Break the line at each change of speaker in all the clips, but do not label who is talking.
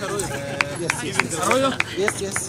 Yes, yes.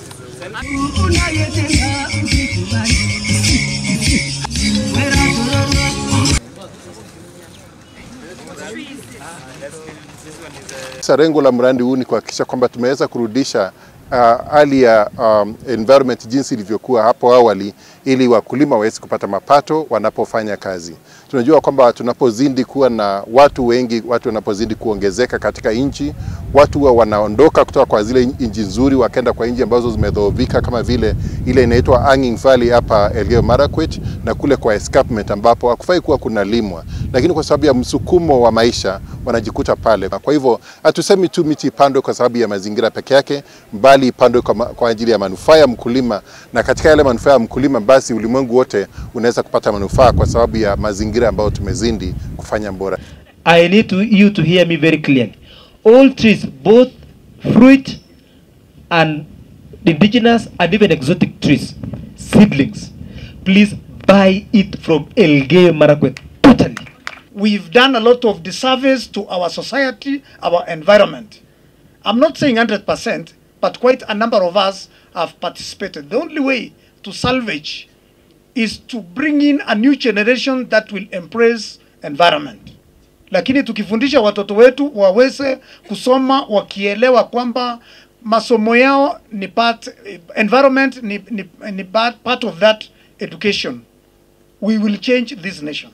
Sasa lengo la mradi huu ni kuhakikisha kwamba tumeweza kurudisha uh, hali ya um, environment jinsi ilivyokuwa hapo awali, ili wakulima waweze kupata mapato wanapofanya kazi. Tunajua kwamba tunapozidi kuwa na watu wengi, watu wanapozidi kuongezeka katika nchi, watu huwa wanaondoka kutoka kwa zile nchi nzuri wakaenda kwa nchi ambazo zimedhoofika kama vile ile inaitwa Hanging Valley hapa Elgeyo Marakwet na kule kwa escarpment ambapo hakufai kuwa kunalimwa, lakini kwa sababu ya msukumo wa maisha wanajikuta pale. Kwa hivyo hatusemi tu miti ipandwe kwa sababu ya mazingira peke yake, bali ipandwe kwa, ma- kwa ajili ya manufaa ya mkulima, na katika yale manufaa ya mkulima, basi ulimwengu wote unaweza kupata manufaa kwa sababu ya mazingira ambayo tumezindi kufanya bora.
I need to, you to hear me very clearly. All trees, both fruit and indigenous and even exotic trees, seedlings, please buy it from Elgeyo Marakwet totally.
we've done a lot of disservice to our society, our environment. I'm not saying 100%, but quite a number of us have participated. The only way to salvage is to bring in a new generation that will embrace environment. Lakini tukifundisha watoto wetu waweze kusoma wakielewa kwamba masomo yao ni part, environment ni, ni, ni part, part of that education, we will change this nation.